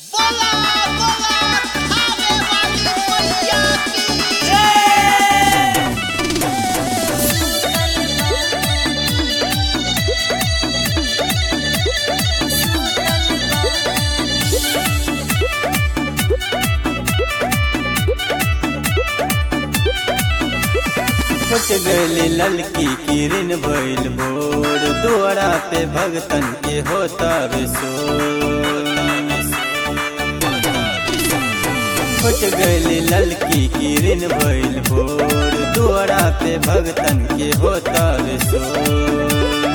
बोला बोला खावे वाली मैया की फुट गली ललकी किरण भइल भोर दुआरा पे भगतन के होता विशोर फुट गली ललकी किरण भइल भोर दुआरा पे भगतन के होता विशोर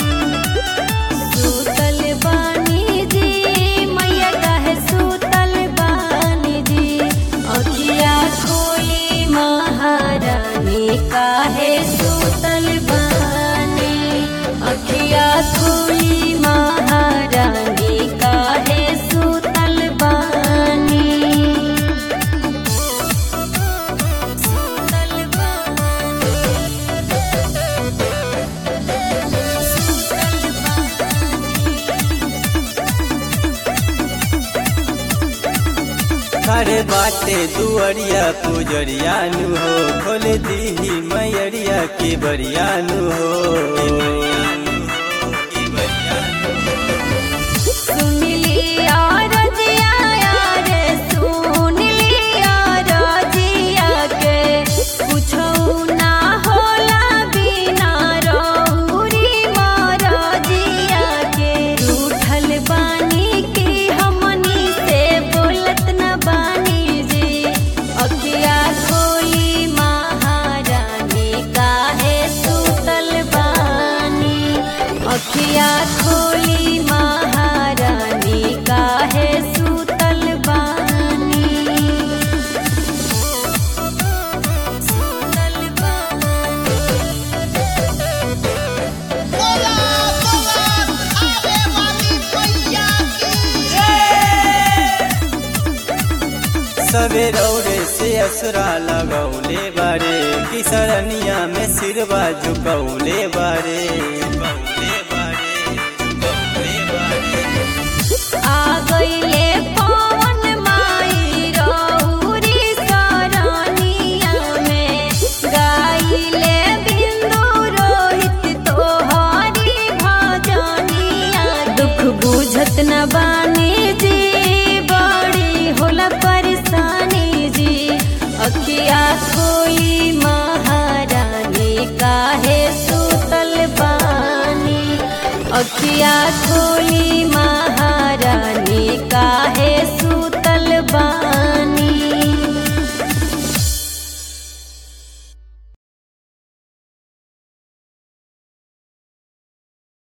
सूतल बानी जी मैया काहे सूतल बानी जी अखिया खोली महारानी काहे सूतल बानी अखिया खोली महारानी काहे सूतल बानी सूतल खड़े बाटे दुअरिया पुजरिया नु हो खोल दीही मैयरिया के बरिया नु हो सुन लिया रजिया रे सुन लिया रजिया के कुछो ना होला बिना रौरी मरजिया के रूठल बानी की हमनी से बोलत न बानी जी अखिया खोली महारानी काहे सुतल बानी अखिया खोली महारानी काहे सुतल बानी सुतल बानी बोला बोला खावे वाली मैया की सबे रौरे से असुरा लगौले बारे किसरनिया में सिरवा झुकौले बारे झुकौले बारे झुकौले बारे आ गईले पवन माई रौरी सरनिया में गाइले बिंदु रोहित तोहरी भजनिया दुख बुझत न बानी जी बड़ी होला परेशानी जी अखिया खोली महारानी काहे सुतल बानी अखिया खोली